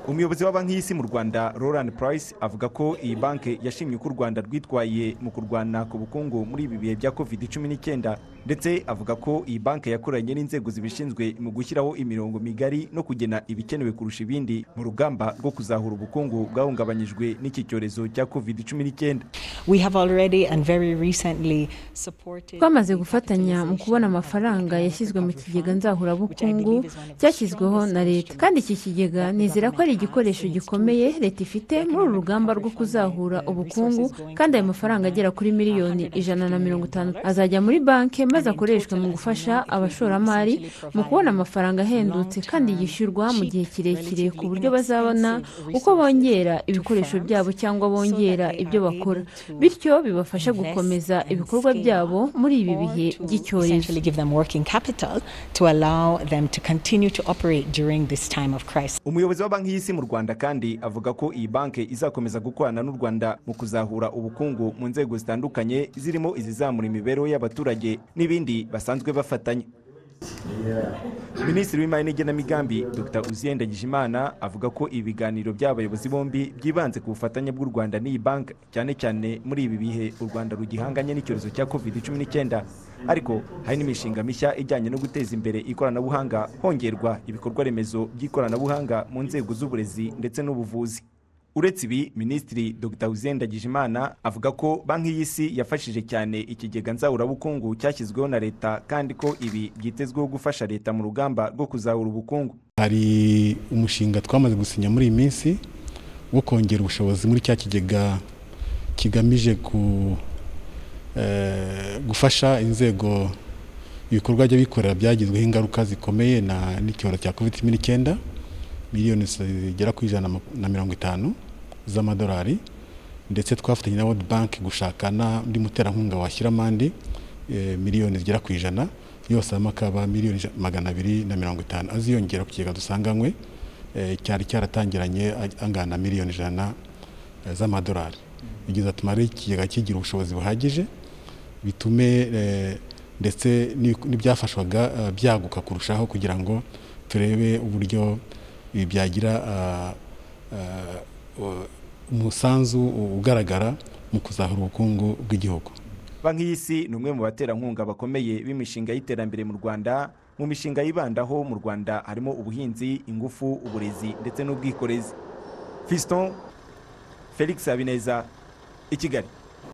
umuyobozi wa banki y'isi mu rwanda Roland Price avuga ko iyi banki yashimye uko u rwanda rwitwaye mu kurwana ku bukungu muri ibi bihe bya covid 19 ndetse avuga ko iyi banki yakoranye n'inzego zibishinzwe mu gushyiraho imirongo migari no kugena ibikenewe kurusha ibindi mu rugamba rwo kuzahura ubukungu bwahungabanyijwe n'iki cyorezo cya covid 19 twamaze gufatanya mu kubona amafaranga yashyizwe mu kigega nzahurabukungu cyashyizweho na leta kandi iki kigega nizera ko ari igikoresho gikomeye leta ifite muri uru rugamba rwo kuzahura ubukungu kandi ayo mafaranga agera kuri miliyoni ijana na mirongo itanu azajya muri banki maze akoreshwe mu gufasha abashoramari mu kubona amafaranga ahendutse kandi yishyurwa mu gihe kirekire ku buryo bazabona uko bongera ibikoresho byabo cyangwa bongera ibyo bakora bityo bibafasha gukomeza ibikorwa byabo muri ibi bihe by'icyorezo umuyobozi wa banki y'isi mu rwanda kandi avuga ko iyi banki izakomeza gukorana n'u rwanda mu kuzahura ubukungu mu nzego zitandukanye zirimo izizamura imibereho y'abaturage n'ibindi basanzwe bafatanya minisitiri w'imari n'igenamigambi dr uziyenda gijimana avuga ko ibiganiro by'abayobozi bombi byibanze ku bufatanye bw'u rwanda n'iyi banki cyane cyane muri ibi bihe u rwanda rugihanganye n'icyorezo cya covid 19 ariko hari n'imishinga mishya ijyanye no guteza imbere ikoranabuhanga hongerwa ibikorwa remezo by'ikoranabuhanga mu nzego z'uburezi ndetse n'ubuvuzi uretse ibi minisitiri dr uzenda gijimana avuga ko banki y'isi yafashije cyane ikigega nzahurabukungu cyashyizweho na leta kandi ko ibi byitezweho gufasha leta mu rugamba rwo kuzahura ubukungu hari umushinga twamaze gusinya muri iyi minsi wo kongera ubushobozi muri cya kigega kigamije gufasha inzego ibikorwa by'abikorera byagizweho ingaruka zikomeye n'icyorezo cya covid cumi n'icyenda miliyoni zigera ku ijana na mirongo itanu z'amadolari ndetse twafatanye na world bank gushaka n'undi muterankunga washyiramande miliyoni zigera ku ijana yose hamwe akaba miliyoni magana abiri na mirongo itanu aziyongera ku kigega dusanganywe cyari cyaratangiranye angana na miliyoni ijana z'amadolari bigize atumare ikigega kigira ubushobozi buhagije bitume ndetse n'ibyafashwaga byaguka kurushaho kugira ngo turebe uburyo ibi byagira umusanzu ugaragara mu kuzahura ubukungu bw'igihugu banki y'isi ni umwe mu baterankunga bakomeye b'imishinga y'iterambere mu rwanda mu mishinga yibandaho mu rwanda harimo ubuhinzi ingufu uburezi ndetse n'ubwikorezi fiston felix habineza i kigali